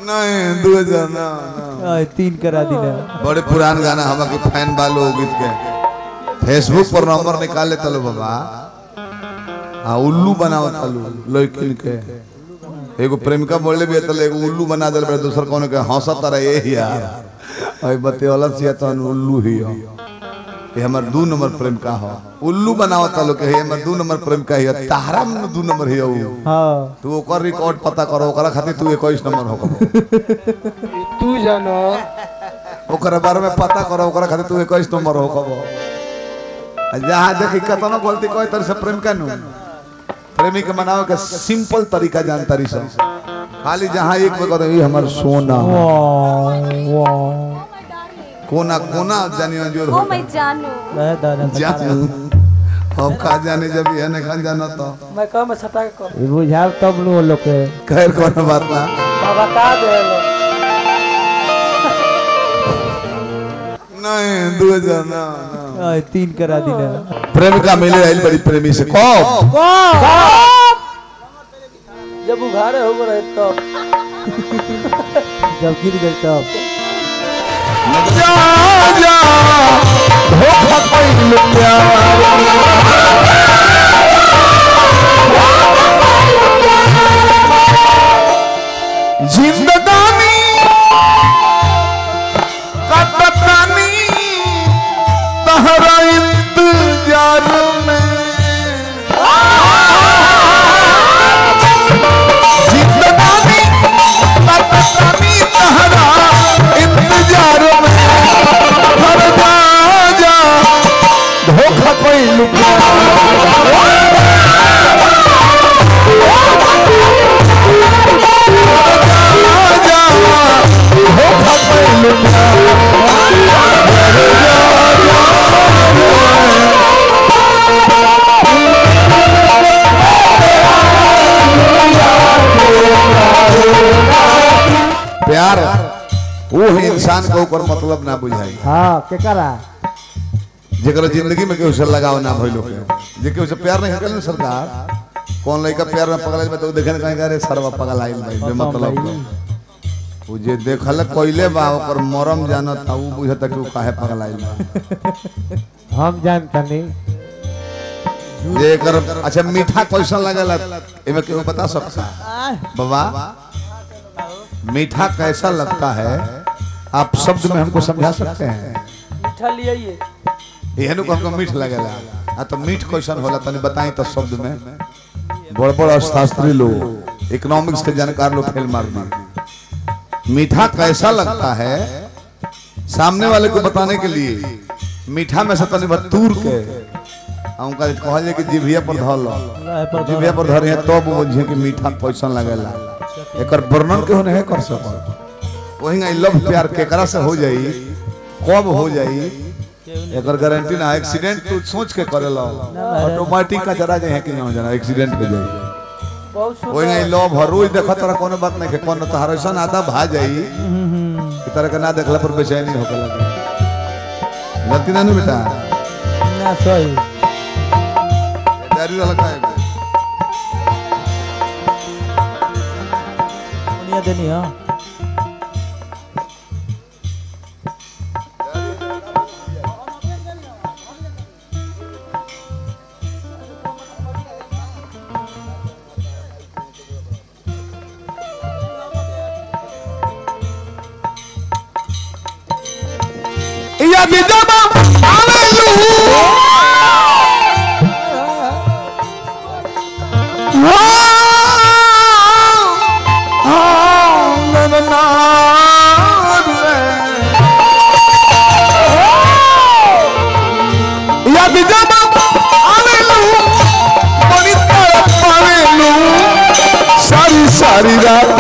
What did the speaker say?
नहीं दो हजार ना ना। आ, तीन करा दिला बड़े पुरान गाना हम के फैन बालो गीत के फेसबुक पर नंबर निकाले तलो बाबा हाँ उल्लू बनाओ तलो लड़किन के एगो प्रेमिका बोले भी तले एगो उल्लू बना दे बड़े दूसर कौन के हंसा तारा ये ही यार अरे बते वाला से तो उल्लू ही हो ये हमर दू नंबर प्रेमिका हो उल्लू बनाओ तलो के हे हमर दू नंबर प्रेमिका ही तारा में दू नंबर ही हो हाँ तू ओकर रिकॉर्ड पता करो ओकरा खातिर तू 21 नंबर हो तू जानो ओकरा बारे में पता करो ओकरा खातिर तू 21 नंबर हो कबो जहाँ देखी कतनो गलती कोई तरह से प्रेम कानू प्रेमी के मनावे के सिंपल तरीका जानता रही सब खाली जहाँ एक में करो ये हमर सोना वाह वाह कोना कोना जानी अंजोर ओ हो मैं जानू मैं दाना जानू अब खा जाने जब ये ने खा जाना तो मैं कह मैं सटा के कह ये बुझाव तब लो लोग के खैर कोनो बात ना बाबा का दे लो नहीं दो हजार ना ना। आ, तीन करा दिला प्रेमिका मिले आइल बड़ी प्रेमी से कब जब उघारे हो रहे तो जब गिर गई तब जा जा धोखा कइल प्यार जिंदगानी कटतानी तहरा इंतजार में जिंदगानी कटतानी तहरा इंतजार में हर जा जा धोखा कइल प्यार जा धोखा कइल प्यार प्यार वो है इंसान को ऊपर मतलब ना बुझाई हाँ के करा जेकर जिंदगी में केहू से लगाव ना भइलो के जे केहू से प्यार नहीं करल सरकार कौन लड़का प्यार में पगल में तो देखे ना कहीं अरे सरवा पगल आइल भाई बे मतलब भाई। वो जे देखल कोइले बा ओकर मरम जानत ता ऊ बुझता कि ऊ काहे पगल आइल बा हम जानता नहीं जे एकर अच्छा मीठा कैसा लगेला एमे केहू बता सकता बाबा मीठा कैसा लगता है आप शब्द में हमको समझा सकते हैं मीठा लिए ये एहनु को हमको मीठ लगेला आ तो मीठ क्वेश्चन होला तनी बताई तो शब्द में बड़ बड़ अर्थशास्त्री लोग इकोनॉमिक्स के जानकार लोग फेल मार दिए मीठा कैसा लगता है सामने वाले को बताने के लिए मीठा में से तनी बतूर के आ उनका कहल जाए कि जिभिया पर धर लो जिभिया पर धर है तब वो बुझे कि मीठा कैसन लगेला एकर वर्णन केहू नहीं कर सकल वही आई लव प्यार केकरा से हो जाई कब हो जाई एकर गारंटी ना एक्सीडेंट तू सोच के करेला ऑटोमेटिक का जरा जाए कि ना जना एक्सीडेंट पे जाई बहुत सुंदर वही नहीं लव हर रोज देखत तरह कोनो बात नहीं के कोनो तो हर ऐसा आधा भा जाई कि तरह के ना देखला पर बेचैनी होके लगे गलती ना नु बेटा ना सही दारू वाला का है दुनिया देनी हाँ या जब हालेलुया सारी सारी रात